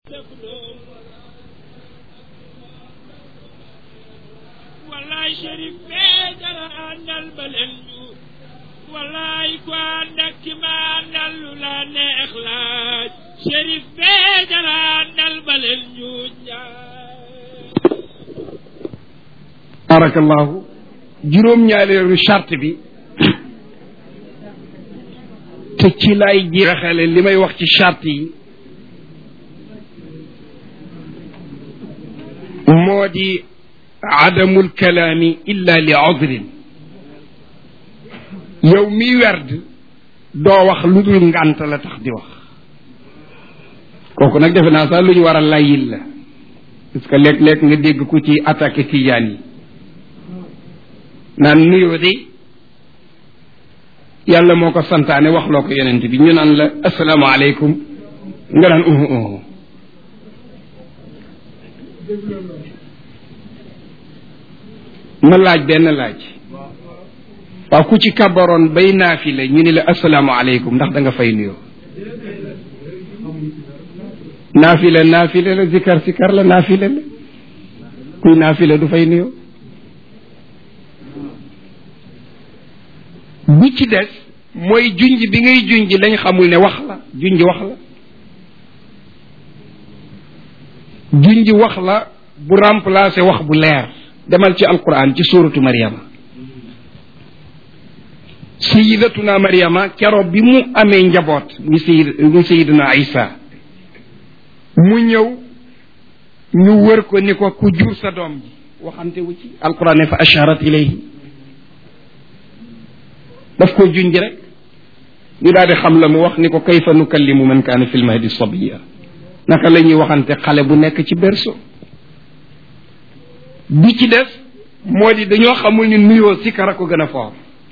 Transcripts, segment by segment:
wallaay Chérif bee dara àndal ba leen ñu wallaay ku ànd ak ki ma àndal lu la neex laaj Chérif bee dara àndal ba leen ñu barakallahu juróom-ñaareelu charte bi te ci lay jeexale li may wax ci charte yi moo di adamul kalaami illa li udrin yow miy werd doo wax lu dul ngànt la tax di wax kooku nag defe naa sax lu ñu war a layil la parce que léeg-léeg nga dégg ku ci attaqué tijaan yi naan nuyoo de yàlla moo ko santaane wax loo ko yonent bi ñu naan la asalaamaaleykum nga naan uhu uhu ma laaj benn laaj waaw ku ci kabaroon bay naafile ñu ni la asalaamaaleykum ndax da nga fay nuyoo naafile naafile la zikar zikar la naafile la kuy naafile du fay nuyoo bi ci des mooy junj bi ngay junj lañ xamul ne wax la junj wax la junj wax la bu remplacer wax bu leer demal ci alquran ci suuratu Maryama sayidatuna Maryama keroog bi mu amee njaboot mu sayid mu sayiduna Isa mu ñëw ñu wër ko ni ko ku jur sa doom ji waxante wu ci alquran ne fa asharat ilayhi daf ko junj rek ñu daal di xam la mu wax ni ko kayfa nukallimu man kaana fi lmahdi sabiya naka la ñuy waxante xale bu nekk ci berceau bi ci des moo di dañoo xamul ni nuyoo sikara ko gën a foor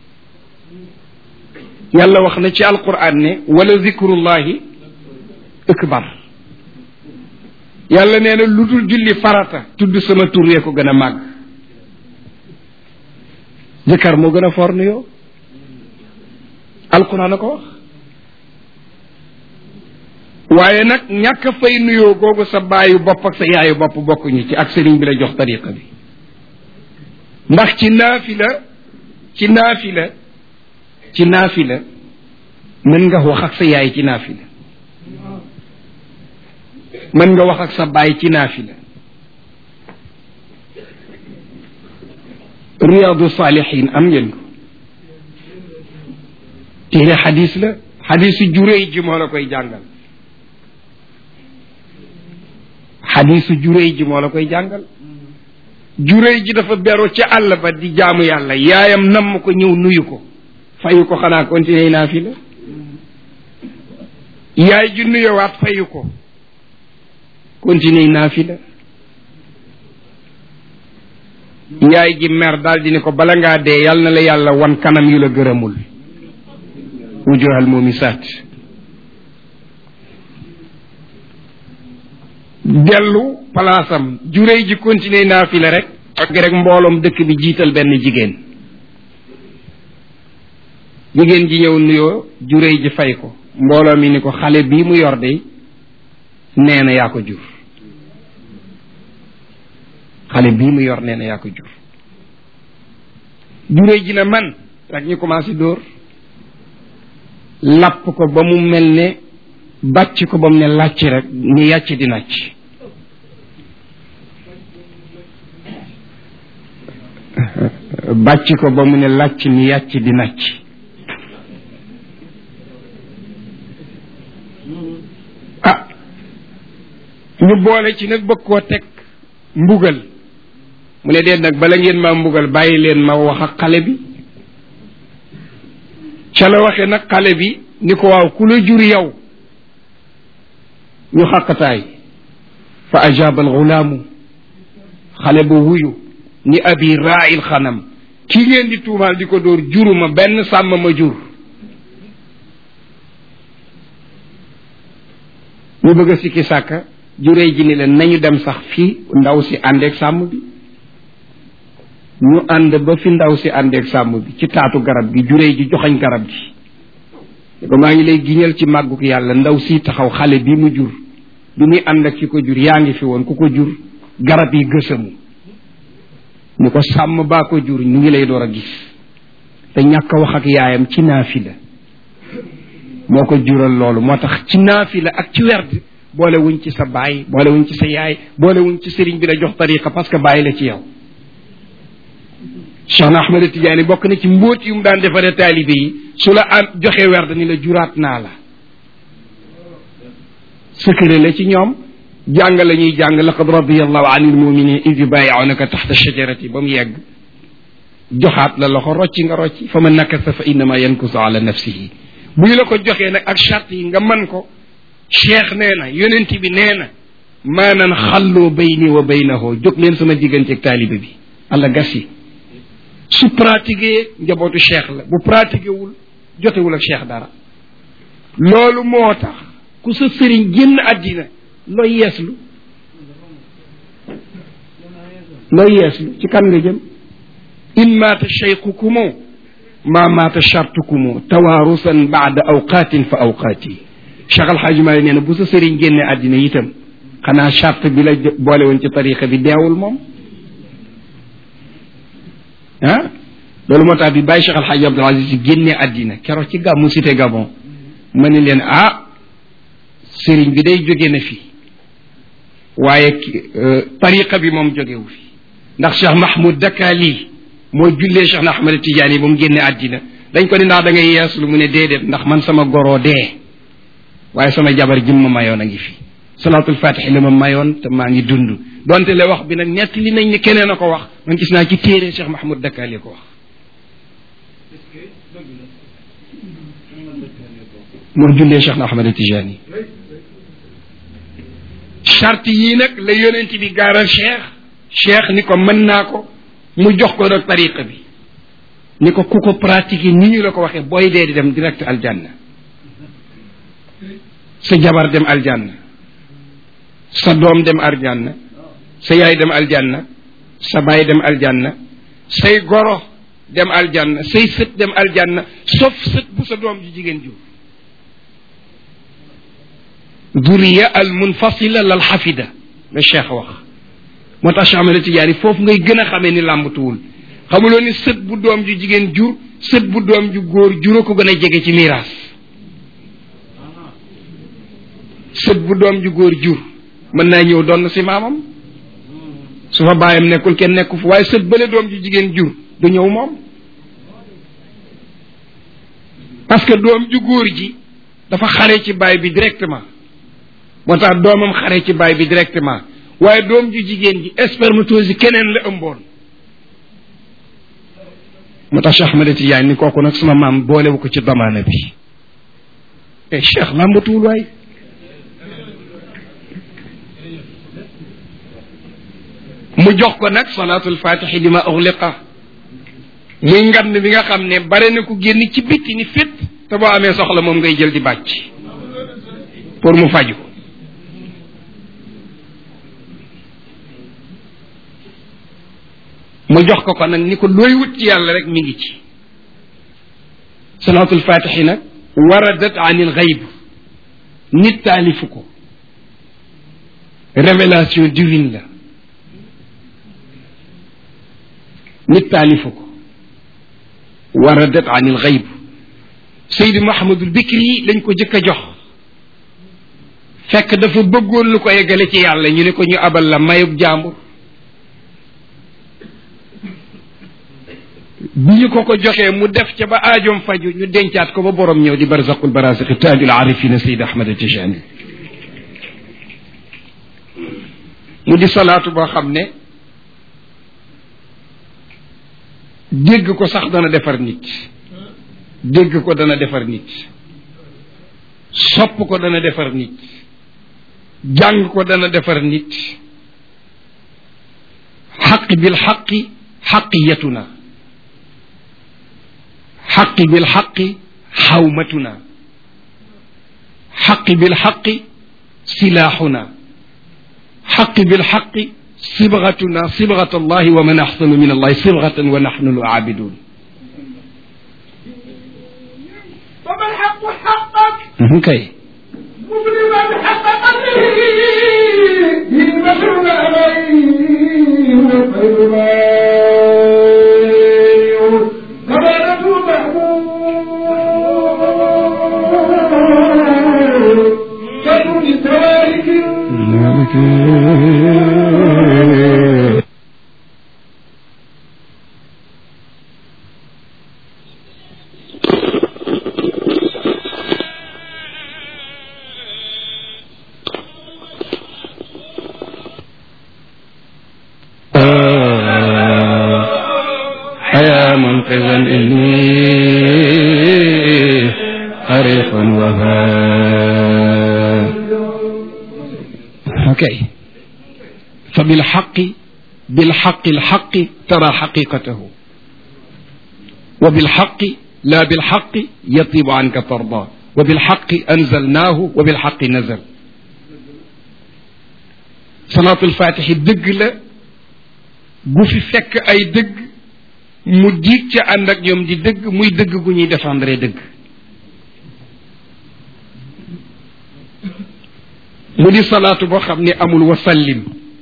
yàlla wax na ci alquran ne wala zikrullahi akbar yàlla nee na lu dul julli farata tudd sama tur yee ko gën a màgg zikar moo gën a foor nuyoo alquran a ko wax waaye nag ñàkk fay nuyoo googu sa baayu bopp ak sa yaayu bopp bokkuñu ci ak sëriñ bi la jox tariqa bi ndax ci naafila ci naafila ci naafila mën nga wax ak sa yaay ci naafila mën nga wax ak sa baay ci naafila riyaadu saalihin am ngeen ko téere xadis la xadisu juréy ji moo la koy jàngal xadisu juréy ji moo la koy jàngal juréy ji dafa beru ci àll ba di jaamu yàlla yaayam namm ko ñëw nuyu ko fayu ko xanaa continuer naa fi la yaay ji nuyowaat fayu ko continuer naa fi la yaay ji mer daal di ne ko bala ngaa dee yàlla na la yàlla wan kanam yu la gërëmul wujuhal mumisaat dellu palaasam juréy ji continuer naa fi la rek ak rek mbooloom dëkk bi jiital benn jigéen jigéen ji ñëw nuyoo juréy ji fay ko mbooloo mi ni ko xale bii mu yor de nee na yaa ko jur xale bii mu yor nee na yaa ko jur juréy ji na man rek ñu commencé dóor lapp ko ba mu mel ne bàcc ko ba mu ne làcc rek ni yàcc di nàcc bàcc ko ba mu ne làcc ni yàcc di nàcc ah ñu boole ci nag bëgg koo teg mbugal mu ne dee nag bala ngeen maa mbugal bàyyi leen ma wax ak xale bi ca la waxe nag xale bi ni ko waaw ku la jur yow ñu xàqataay fa ajaaba alxulaamu xale ba wuyu ni abi raa'il xanam ki ngeen di tuumaal di ko dóor juruma benn sàmm ma jur ñu bëgg a sikki sàkka juree ji ni leen nañu dem sax fii ndaw si àndeeg sàmm bi ñu ànd ba fi ndaw si àndeeg sàmm bi ci taatu garab gi juree ji joxañ garab gi ne ko maa ngi lay giñal ci màgguk yàlla ndaw si taxaw xale bi mu jur bi muy ànd ak ki ko jur yaa ngi fi woon ku ko jur garab yi gësamu ni ko sàmm baa ko jur ñu ngi lay door a gis te ñàkk a wax ak yaayam ci naafila moo ko jural loolu moo tax ci naafila ak ci werd boole wuñ ci sa baay boole wuñ ci sa yaay boole wuñ ci sëriñ bi la jox tariqa parce que bàyyi la ci yow Cheikh na Ahmed Tidiane bokk na ci mbóot yu mu daan defaree taalibe yi su la am joxe werd ni la juraat naa la secret la ci ñoom jàng la ñuy jàng laqad radiyallahu anil muminin id yubayi'unaka taxta shajarati ba mu yegg joxaat la loxo rocci nga rocci fa man nakasa fa innama yankusu ala nafsihi bu ñu la ko joxee nag ak charte yi nga man ko cheikh nee na yonent bi nee na maanan xalloo bayni wa baynahu jóg leen sama digganteeg taalibe bi allah gas yi su pratiqué njabootu cheikh la bu pratiqué wul jotewul ak cheikh dara loolu moo tax ku sa sëriñ génn àddina looy yeeslu looy yeeslu ci kan nga jëm in maata cheikhukumu ma maata chartukumu tawaarusan baada awqaatin fa awqaati cheikh alxaaji maali nee na bu sa sëriñ génne àddina itam xanaa charte bi la boole woon ci tariqa bi deewul moom ah loolu moo tax bi bàyyi cheikh alxaaji abdul aziz si génne àddina keroog ci gàmmu cité gabon ma ni leen ah sëriñ bi day jóge na fi waaye tariqa bi moom jógewu fi ndax cheikh mahmoud dakali moo jullee cheikh na ahmad tidiane ba mu génne àddina dañ ko ni ndax da ngay yeeslu mu ne déedéet ndax man sama goroo dee waaye sama jabar jim ma mayoon a ngi fi salaatul fatixi la ma mayoon te maa ngi dund donte le wax bi nag ñett li nañ ni keneen a ko wax man gis naa ci téere cheikh mahmoud dakali ko wax moo jullee cheikh na ahmad tidiane charte yii nag la yonent bi gaaral cheikh cheikh ni ko mën naa ko mu jox ko nag tariqa bi ni ko ku ko pratiquer ni ñu la ko waxee booy dee di dem direct aljanna sa jabar dem aljanna sa doom dem aljanna sa yaay dem aljanna sa baay dem aljanna say goro dem aljanna say sët dem aljanna sauf sët bu sa doom ji jigéen jur duriya al munfasila lal xafida la cheikh wax moo tax Cheikh Ahmed Tidiane foofu ngay gën a xamee ni làmbatuwul xamuloo ni sët bu doom ju jigéen jur sët bu doom ju góor juró ko gën a jege ci miraas sët bu doom ju góor jur mën naa ñëw doon si maamam su fa baayam nekkul kenn nekku fa waaye sët bële doom ju jigéen jur du ñëw moom parce que doom ju góor ji dafa xare ci baay bi directement moo tax doomam xare ci baay bi directement waaye doom ju jigéen ji spermatose yi keneen la ëmboon moo tax Cheikh Ahmed Tidiane ni kooku nag sama maam boolewu ko ci damaana bi e Cheikh làmbatuwul waay mu jox ko nag salaatul fatixi li ma uxliqa muy ngand bi nga xam ne bare na ku génn ci bitti ni fit te boo amee soxla moom ngay jël di bàcc pour mu faju mu jox ko ko nag ni ko looy wut ci yàlla rek mi ngi ci salaatul fatixi nag waradat an il xayb nit taalifu ko révélation divine la nit taalifu ko waradat an il xayb Seydi Mahamadul Bikri lañ ko jëkk a jox fekk dafa bëggoon lu ko eggale ci yàlla ñu ne ko ñu abal la mayub jàmbur bi ñu ko ko joxee mu def ca ba aajoom faju ñu dencaat ko ba borom ñëw di barzaqul barasiqi taajul arifina Seydi Ahmad Tijani mu di salaatu boo xam ne dégg ko sax dana defar nit dégg ko dana defar nit sopp ko dana defar nit jàng ko dana defar nit xaq bil xaqi xaqiyatuna xaqi bil xaqi xawmatuna xaqi bil xaqi silaaxuna xaqi bil xaqi sibgatuna sibgat allahi wa man axsanu min allahi sibgatan wa naxnu lu aabidun فما الحق حقك kay مظلما حقك يا منقذا إني حريق وهاب اوكي فبالحق بالحق الحق ترى حقيقته وبالحق لا بالحق يطيب عنك ترضى وبالحق أنزلناه وبالحق نزل صلاة الفاتح دق لا في فك أي دق mu diig ca ànd ak ñoom di dëgg muy dëgg gu ñuy défendre dëgg mu di salaatu boo xam ne amul wasallim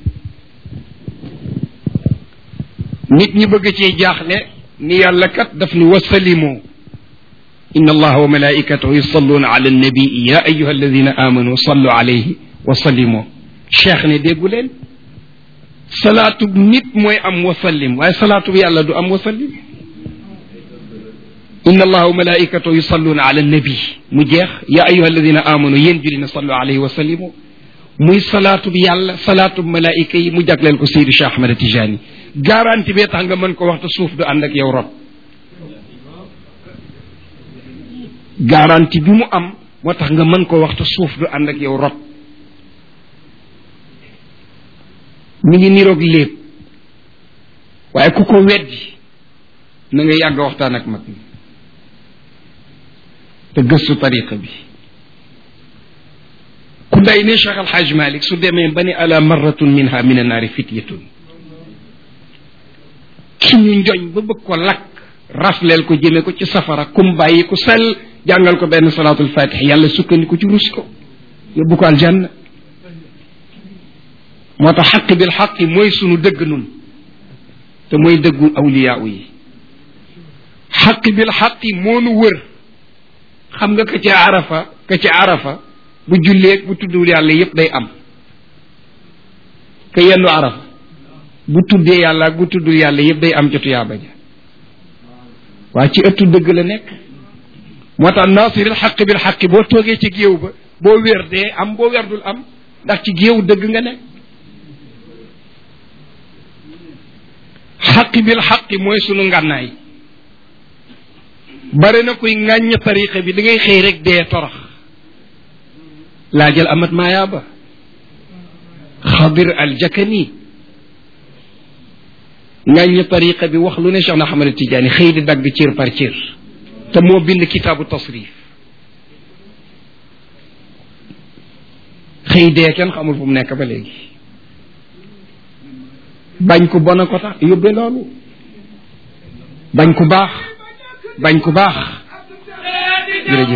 nit ñi bëgg ci jaaxle ni yàlla kat daf ni wasallimoo إن الله وملائكته يصلون على النبي يا أيها الذين آمنوا صلوا عليه وسلموا شيخ نديقولين صلاة نت موي أم وسلم واي صلاة يالا دو أم وسلم إن الله وملائكته يصلون على النبي مجيخ يا أيها الذين آمنوا ينجلين صلوا عليه وسلموا muy salaatu bi yàlla salaatu malaayika yi mu jagleel ko Seydi Cheikh Ahmed Tijani garanti bee tax nga mën ko waxta suuf du ànd ak yow rob garanti bi mu am moo tax nga mën ko waxta suuf du ànd ak yow rob mi ngi niroog léeb waaye ku ko weddi na nga yàgg waxtaan ak mag mi te gëstu tariqa bi ku day ne Cheikh Alhaj Malik su demee ba ne ala marratun minha min annaari fityatun ki ñu njoñ ba bëgg ko lakk rafleel ko jëme ko ci safara kum bàyyi ku sell jàngal ko benn salaatul fatih yàlla sukkandiku ci rus ko yóbbu ko aljanna moo tax xaq bil xaqi mooy sunu dëgg nun te mooy dëggu awliyaa yi xaq bil xaqi moo nu wër xam nga ka ca arafa ka ca arafa bu julleeg bu tuddul yàlla yépp day am ka yendu arafa bu tuddee yàlla ak bu tuddul yàlla yépp day am ca tuyaaba ja waa ci ëttu dëgg la nekk moo tax nasiril xaq bil xaqi boo toogee ci géew ba boo wér dee am boo werdul am ndax ci géew dëgg nga nekk xaqi bil xaqi mooy sunu ngànnaay bare na kuy ŋàññ tariqa bi da ngay xëy rek dee torox laajal amat maayaaba xadir al jakani ŋàññ tariqa bi wax lu ne Cheikh na Ahmad Tidiane xëy di dagg cër par cër te moo bind kitaabu tasrif xëy dee kenn xamul fu mu nekk ba léegi bañ ku bon a ko tax yóbbe loolu bañ ku baax bañ ku baax jërëjëf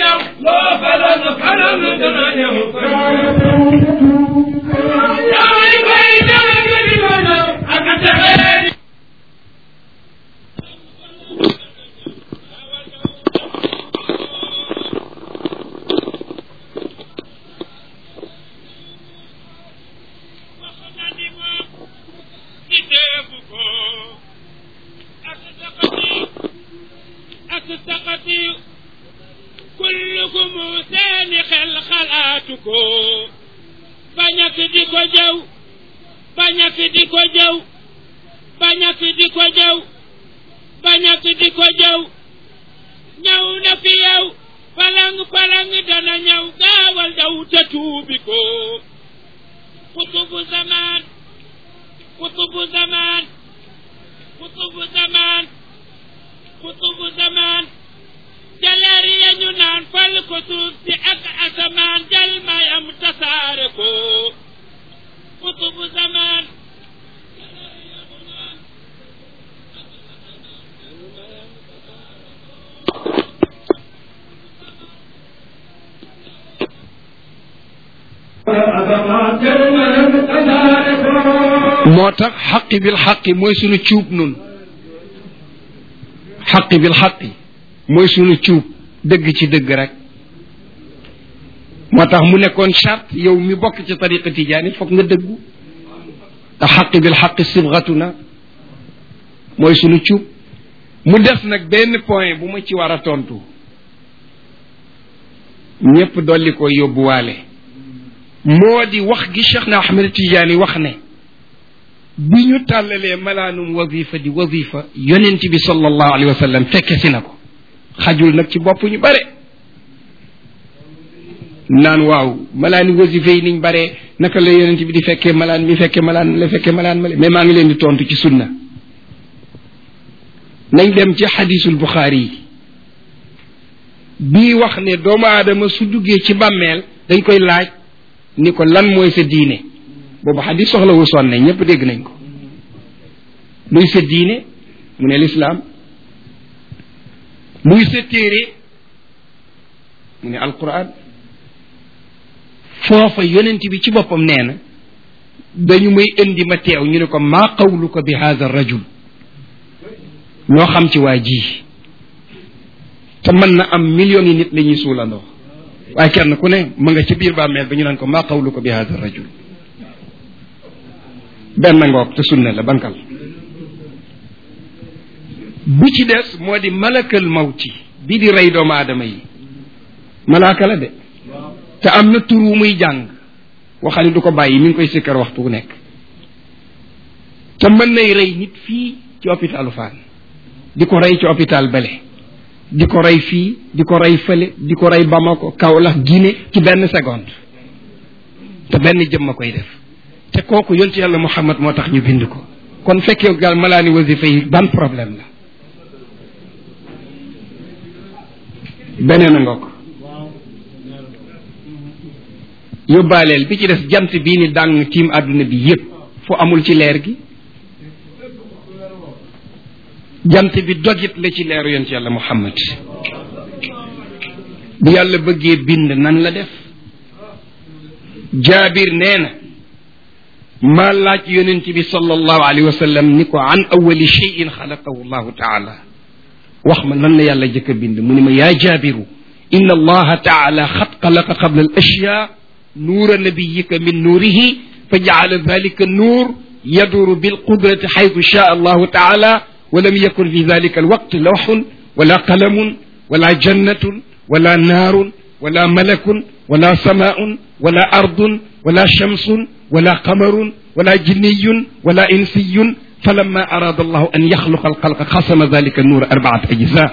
kullukum seeni xel xalaatu ko bañak di ko jaw bañak di ko jaw bañak di ko jaw bañak di ko jaw ñëw na fi yow palang palang dana ñëw gaawal daw te tuubi ko kutubu zaman kutubu zaman kutubu zaman kutubu zaman jaleer ya ñu naan fal ko suuf si ak asamaan jal mayam tasaare ko kutubu zaman moo tax xaqi bil xaqi mooy sunu cuub nun xaqi bil xaqi mooy sunu cuub dëgg ci dëgg rek moo tax mu nekkoon charte yow mi bokk ci tariqa tijaani foog nga dëggu te xaqi bil xaqi sibgatuna mooy sunu cuub mu des nag benn point bu ma ci war a tontu ñépp dolli ko yóbbuwaale moo di wax gi Cheikh na Ahmed Tidiane wax ne bi ñu tàllalee malaanum wazifa di wazifa yonent bi sallallahu alayhi wa sallam fekke si na ko xajul nag ci bopp ñu bare naan waaw malaani wazifa yi niñ bare naka la yonent bi di fekkee malaan mi fekkee malaan la fekkee malaan ma mais maa ngi leen di tontu ci sunna nañ dem ci xadisul buxaari yi bii wax ne doomu aadama su duggee ci bàmmeel dañ koy laaj ni ko lan mooy sa diine boobu xadis soxlawul sonne ñépp dégg nañ ko luy sa diine mu ne lislaam luy sa téere mu ne alquran foofa yonent bi ci boppam nee na dañu may indi ma teew ñu ne ko maa qawluka bi hada rajul loo xam ci waa ji te mën na am millions yi nit la ñuy suulandoo waaye kenn ku ne ma nga ci biir bàmmeel ba ñu naan ko maa qawluka bi hada rajul benn ngoog te sunna la bankal bi ci des moo di malakal mawti bi di rey doomu aadama yi malaaka la de te am na tur wu muy jàng waxali du ko bàyyi mi ngi koy sikkar waxtu wu nekk te mën nay rey nit fii ci hôpitalu Fann di ko rey ci hôpital Bale di ko rey fii di ko rey fële di ko rey Bamako Kaolack Guinée ci benn seconde te benn jëmm a koy def te kooku yonti yàlla Muhammad moo tax ñu bind ko kon fekkee gaal malaani wasifa yi ban problème la beneen a ngoog yóbbaaleel bi ci des jant bii ni dàng tiim àdduna bi yépp fu amul ci leer gi jant bi dogit la ci leeru yonent yàlla muhammad bu yàlla bëggee bind nan la def jaabir nee na maa laaj yonent bi sallallahu alayhi wa sallam ni ko an awali cheyin xalaqahu llahu taala wax ma lan la yàlla jëkk a bind mu ni ma yaa jaabiru inna allaha taala xat xalaqa qabla al ashya nuura nabiyika min nuurihi fa jaala dalika nuur yaduru bilqudrati xaytu shaa allahu taala ولم يكن في ذلك الوقت لوح ولا قلم ولا جنة ولا نار ولا ملك ولا سماء ولا أرض ولا شمس ولا قمر ولا جني ولا إنسي فلما أراد الله أن يخلق الخلق قسم ذلك النور أربعة أجزاء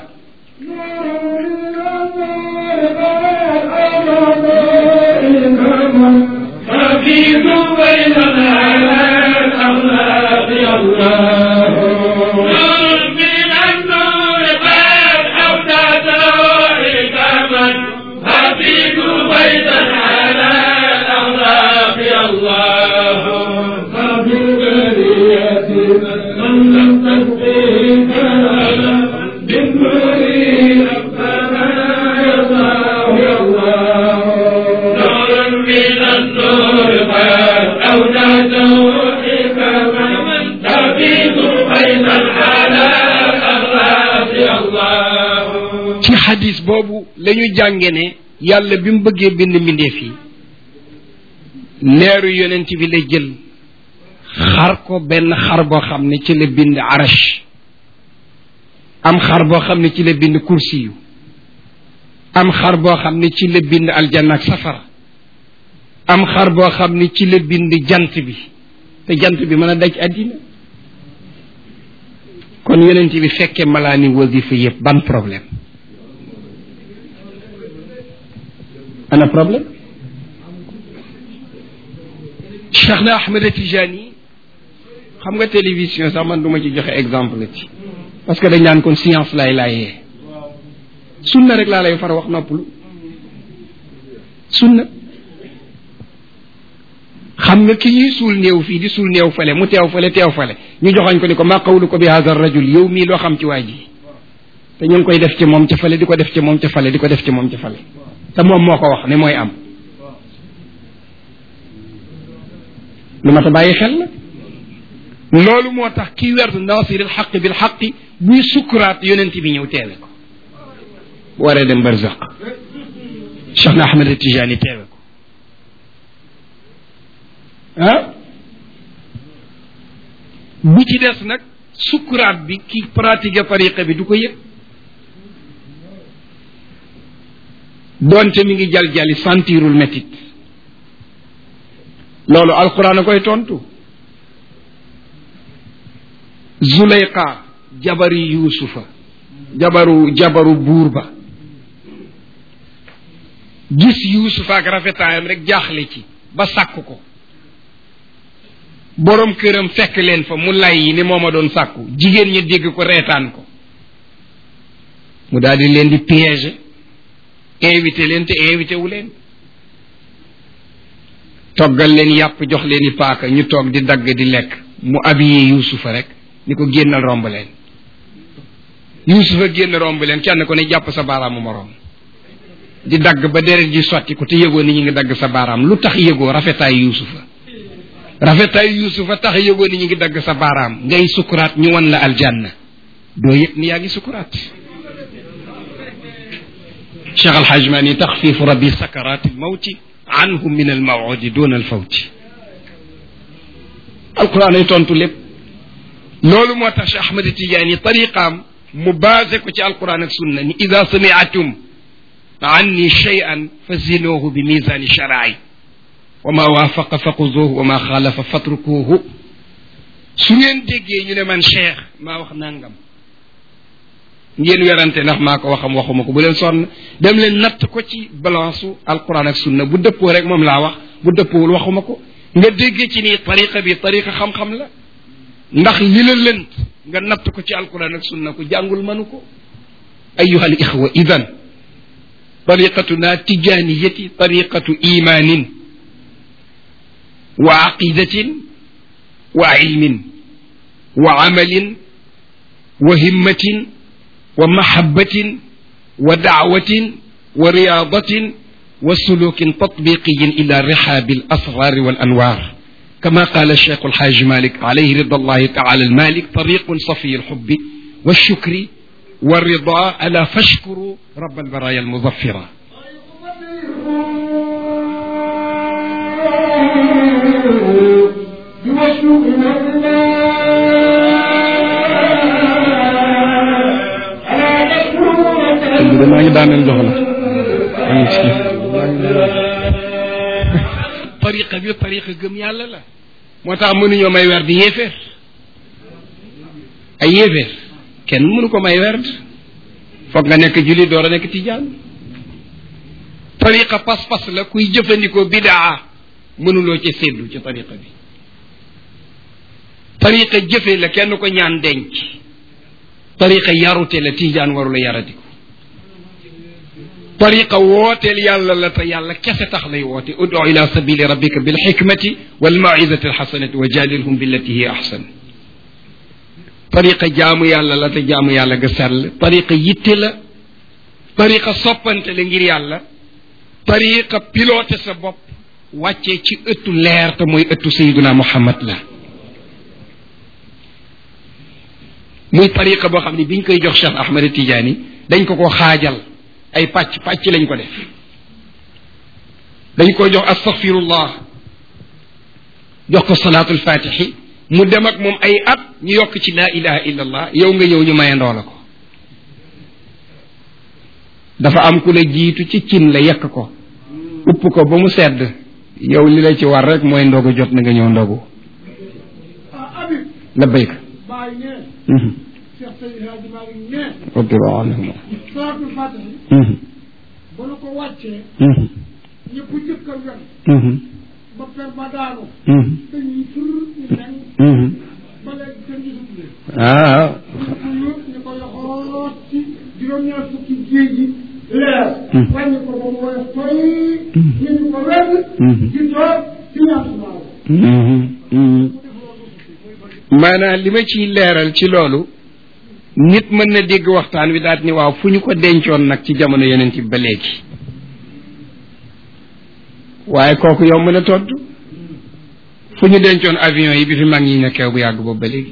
حفيظ بين الأخلاق الله من النور قد أودته حكما حفيظ بين على الأخلاق الله ففي البرية من لم تسقيه كلام بالنور ربنا يرضاه الله نور من النور قد أودته حكما تفيض بين الحالات الأخلاق الله ci xadis boobu la ñu jànge ne yàlla bi mu bëggee bind mbindeef yi leeru yonent bi la jël xar ko benn xar boo xam ne ci la bind arash am xar boo xam ne ci la bind kursi yu am xar boo xam ne ci la bind aljanna ak safara am xar boo xam ne ci la bind jant bi te jant bi mën a daj àddina kon yonent bi fekkee malaani wasifa yëpp ban problème ana problème Cheikh na Ahmed Tijani xam nga télévision sax man du ma ci joxe exemple ci parce que dañ naan kon science lay laayee sunna rek laa lay far wax noppalu sunna xam nga ki ñuy suul néew fii di suul néew fale mu teew fale teew fale ñu joxañ ko ni ko maa qawlu ko bi hada rajul yow mii loo xam ci waa ji te ñu ngi koy def ci moom ca fale di ko def ci moom ca fale di ko def ci moom ca fale te moom moo ko wax ne mooy am lu ma ta bàyyi xel la loolu moo tax kii wertu nasiril xaq bil xaqi buy sukkuraat yonent bi ñëw teewe ko bu waree dem barzaq Cheikh na Ahmed Tijani teewe ko ah bu ci des nag sukkuraat bi ki pratique tariqa bi du ko yëg doonte mi ngi jal jali sentirul métit loolu alquran a koy tontu Zuleyqa jabari Yuusufa jabaru jabaru buur ba gis Yuusufa ak rafetaayam rek jaaxle ci ba sàkk ko borom këram fekk leen fa mu lay yi ni moo ma doon sàkku jigéen ñi dégg ko reetaan ko mu daal di leen di piéger invité leen te invité wu leen toggal leen yàpp jox leen i paaka ñu toog di dagg di lekk mu habillé Yuusufa rek ni ko génnal romb leen Yuusufa génn romb leen kenn ko ne jàpp sa baaraamu moroom di dagg ba deret ji sotti ko te yëgoo ni ñu ngi dagg sa baaraam lu tax yëgoo rafetaay Yuusufa rafetaay Yuusufa tax yëgoo ni ñu ngi dagg sa baaraam ngay sukuraat ñu wan la aljanna doo yëg ni yaa ngi sukuraat Cheikh Alhaj Mani taxfiifu rabbi sakaraati almawti anhum min almawudi duna alfawti alquran ay tontu lépp loolu moo tax Cheikh Ahmad Tijaani tariqaam mu basé ko ci alquran ak sunna ni ida samiatum anni cheyan fa zinuhu bi misani sharaai wa ma waafaqa fa xuzuhu wa ma xaalafa fatrukuhu su ngeen déggee ñu ne man cheikh maa wax nangam ngeen werante ndax maa ko waxam waxuma ko bu leen sonn dem leen natt ko ci balance su alquran ak sunna bu dëppoo rek moom laa wax bu dëppoowul waxuma ko nga déggee ci ni tariqa bi tariqa xam-xam la ndax li la lënt nga natt ko ci alquran ak sunna ko jàngul mënu ko ayuha al ixwa idan tariqatuna tijaniyati tariqatu imanin wa aqidatin wa ilmin wa amalin wa himmatin wa mahabbatin wa daawatin wa riyadatin wa sulukin tatbiqiyin ila rihabi al asrar wal anwar كما قال الشيخ الحاج مالك عليه رضا الله تعالى المالك طريق صفي الحب والشكر والرضا ألا فاشكروا رب البرايا المظفرة maa ngi daaneel jox la tariqa bi tariqa gëm yàlla la moo tax mënuñoo may werd yéeféer ay yéeféer kenn mënu ko may werd foog nga nekk jullit door a nekk tijaan tariqa pas-pas la kuy jëfandikoo bidaa mënuloo ci séddu ci tariqa bi tariqa jëfe la kenn ko ñaan denc tariqa yarute la tijaan warula yaratiko tariqa wooteel yàlla la te yàlla kese tax lay woote udu ila sabili rabbika bil xikmati wal mawizati alxasanati wa jadilhum billati hiya ahsan tariqa jaamu yàlla la te jaamu yàlla ga sell tariqa yitte la tariqa soppante la ngir yàlla tariqa piloté sa bopp wàccee ci ëttu leer te mooy ëttu sayiduna muhammad la muy tariqa boo xam ne biñ koy jox Cheikh Ahmed Tidiane dañ ko ko xaajal ay pàcc pàcc lañ ko def dañ ko jox astaghfirullah jox ko salaatul fatixi mu dem ak moom ay at ñu yokk ci laa ilaha illa allah yow nga ñëw ñu mayandoo la ko dafa am ku la jiitu ci cin la yekk ko upp ko ba mu sedd yow li la ci war rek mooy ndogu jot na nga ñëw ndogu la béyk radiyallahu anhum salaatul faatihi ba nu ko wàccee ñëpp jëkk a wen ba per ba daanu dañuy tur ñu nen ba léegi kenn gisut leen ah ñu ko yóot ñu ko yoxoot ci juróom-ñaar fukki géej gi leer wàññi ko ba mu woyof toy ñu ñu ko wenn ci toog ci ñaar sumaaw maanaam li ma ciy leeral ci loolu nit mën na dégg waxtaan wi daat ni waaw fu ñu ko dencoon nag ci jamono yonent bi ba léegi waaye kooku yomb na tontu fu ñu dencoon avion yi bi fi mag ñi nekkee bu yàgg boobu ba léegi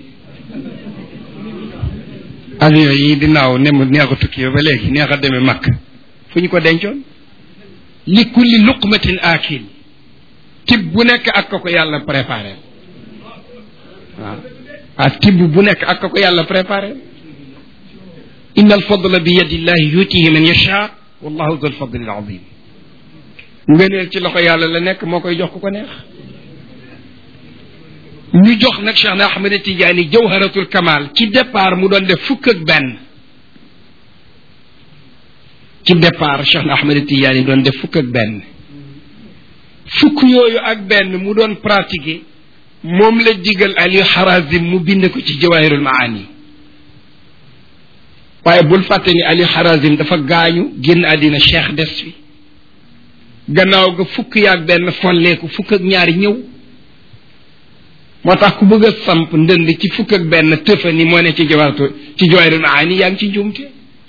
avion yi di naaw ne mu neex a tukki ba léegi neex a demee makk fu ñu ko dencoon li kulli luqmatin aakil tib bu nekk ak ko ko yàlla préparé waaw ah tibb bu nekk ak ko yàlla préparé inna alfadla bi yadillahi yutihi man yasha wallahu dul fadli alazim ngëneel ci loxo yàlla la nekk moo koy jox ku ko neex ñu jox nag Cheikh na Ahmed Tidiane jawharatul kamal ci départ mu doon def fukk ak benn ci départ Cheikh na Ahmed Tidiane doon def fukk ak benn fukk yooyu ak benn mu doon pratiquer moom la digal Aliou Harazim mu bind ko ci jawahirul maani waaye bul fàtte ni Aliou Harazim dafa gaañu génn àddina cheikh des fi gannaaw ga fukk yaag benn folleeku fukk ak ñaari ñëw moo tax ku bëgg a samp ndënd ci fukk ak benn tëfa ni moo ne ci jawartu ci jawahirul maani yaa ngi ci njuumte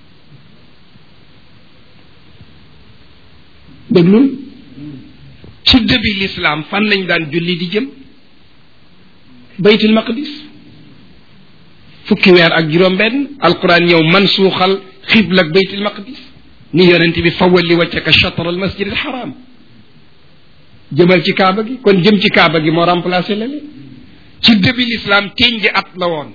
déglul ci dëbi l'islam fan lañ daan julli di jëm baytul maqdis fukki weer ak juróom benn alquran ñëw man suuxal xibla ak baytul maqdis ni yonent bi fawalli waccaka chatre al masjid al haram jëmal ci kaaba gi kon jëm ci kaaba gi moo remplacé la ci début l'islam ténji at la woon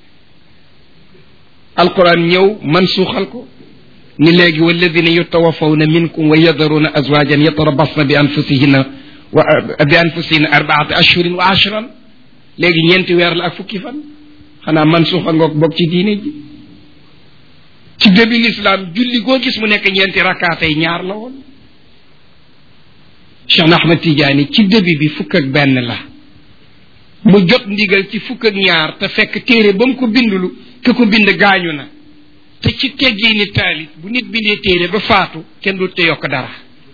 alquran ñëw man suuxal ko ni léegi walladina yutawafawna minkum wa yadaruna azwajan yatarabasna bi anfusihinna wa bi anfusihinna arbaata ashhurin wa ashran léegi ñeenti weer la ak fukki fan xanaa man suuxa ngoog bokk ci diine ji ci début l'islam julli goo gis mu nekk ñeenti rakkaatay ñaar la woon Cheikh Ahmed Tidiane ci début bi fukk ak benn la mu jot ndigal ci fukk ak ñaar te fekk téere ba mu ko bindulu ke ko bind gaañu na te ci teggii ni taalif bu nit bindee téere ba faatu kenn du te yokk dara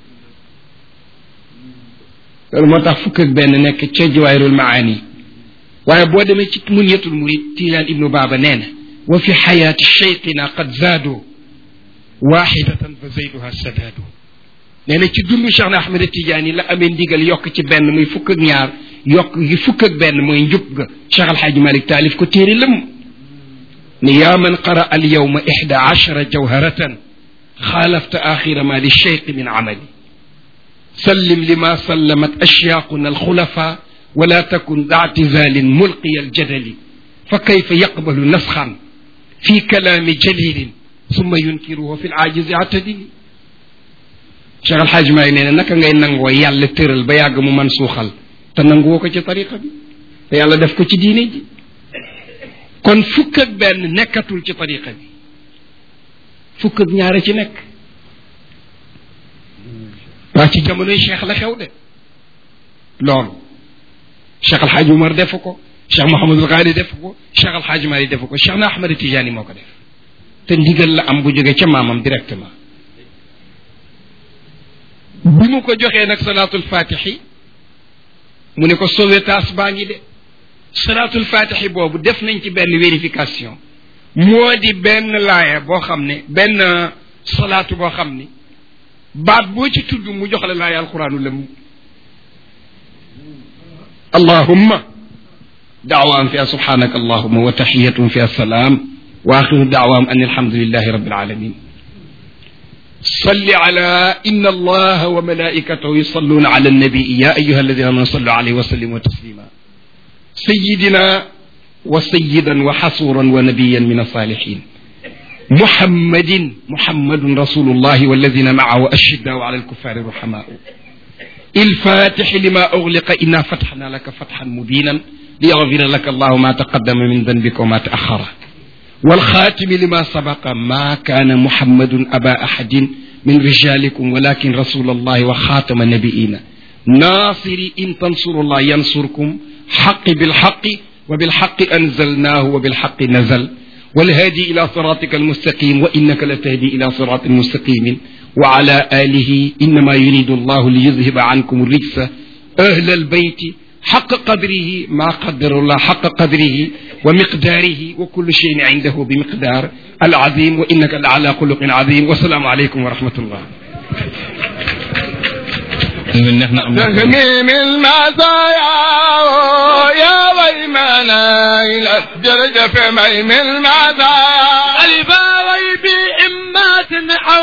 loolu moo tax fukk ak benn nekk ca jawaahirul maani waaye boo demee ci munyatul murid tiijaan ibnu baaba nee na wa fi xayaati cheyqina qad zaadu waxidatan fa zayduha sadaadu nee na ci dundu Cheikh na Ahmed Tidiane yi la amee ndigal yokk ci benn muy fukk ak ñaar yokk gi fukk ak benn mooy njub ga Cheikh Alxaaji Malik taalif ko téere lëm ni yaa man qara al yawma ixda achara jawharatan xaalafta axira ma li cheyqi min amali sallim lima sallamat ashyaaquna alxulafa ولا تكن ذا اعتزال ملقي الجدل فكيف يقبل نسخا في كلام جليل ثم ينكره في العاجز اعتدل Cheikh Alxaaj Maay nee na naka ngay nangoo yàlla tëral ba yàgg mu man suuxal te nanguwoo ko ci tariqa bi te yàlla def ko ci diine ji kon fukk ak benn nekkatul ci tariqa bi fukk ak ñaare ci nekk waa ci jamonoy cheikh la xew de loolu cheikh alxaaj umar defu ko cheikh mohamadul xaali defu ko cheikh alxaaj mali defu ko cheikh na ahmad tijaani moo ko def te ndigal la am bu jóge ca maamam directement bi mu ko joxee nag salaatul fatixi mu ne ko sauvetage baa ngi de salaatul fatixi boobu def nañ ci benn vérification moo di benn laaya boo xam ne benn salaatu boo xam ni baat boo ci tudd mu jox la laaya alquraanu lëm اللهم دعوام فيها سبحانك اللهم وتحية فيها السلام وآخر دعوام أن الحمد لله رب العالمين صل على إن الله وملائكته يصلون على النبي يا أيها الذين آمنوا صلوا عليه وسلموا تسليما سيدنا وسيدا وحصورا ونبيا من الصالحين محمد محمد رسول الله والذين معه أشداء على الكفار رحماء الفاتح لما أغلق إنا فتحنا لك فتحا مبينا ليغفر لك الله ما تقدم من ذنبك وما تأخر والخاتم لما سبق ما كان محمد أبا أحد من رجالكم ولكن رسول الله وخاتم النبيين ناصر إن تنصروا الله ينصركم حق بالحق وبالحق أنزلناه وبالحق نزل والهادي إلى صراطك المستقيم وإنك لتهدي إلى صراط مستقيم وعلى آله إنما يريد الله ليذهب عنكم الرجس أهل البيت حق قدره ما قدر الله حق قدره ومقداره وكل شيء عنده بمقدار العظيم وإنك لعلى خلق عظيم والسلام عليكم ورحمة الله nga neex na am na تهميم المزايا يا ويمنا إلى جرجف ميم المزايا الباوي بإمات أو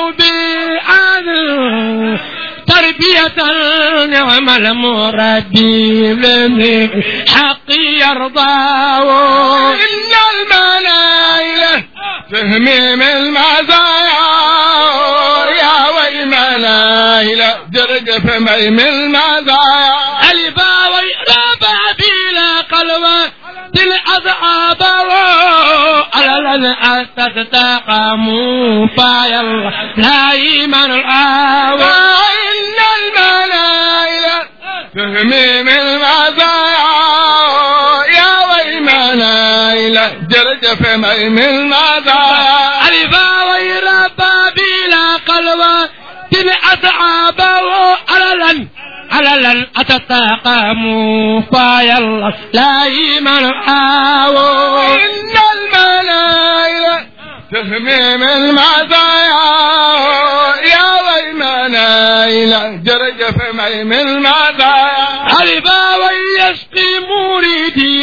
بعان تربية نعم المربي من حق يرضاه إن المنايل تهميم المزايا يا ويمنا إلى جرجف ميم المزايا الباوي ربع بلا قلوة الأصحاب على لن تستقاموا فيا لا إيمان الآوى إن المنايل تهميم المزايا يا ويمنا إلى جرجف ميم المزايا الباوي ربع بلا قلوة الأصحاب على لن على لن أتتقاموا فيا لا إيمان الآوى إن المنايل تهميم المزايا يا ويمنا إلى جرجف ميم المزايا الباوي يسقي مريدي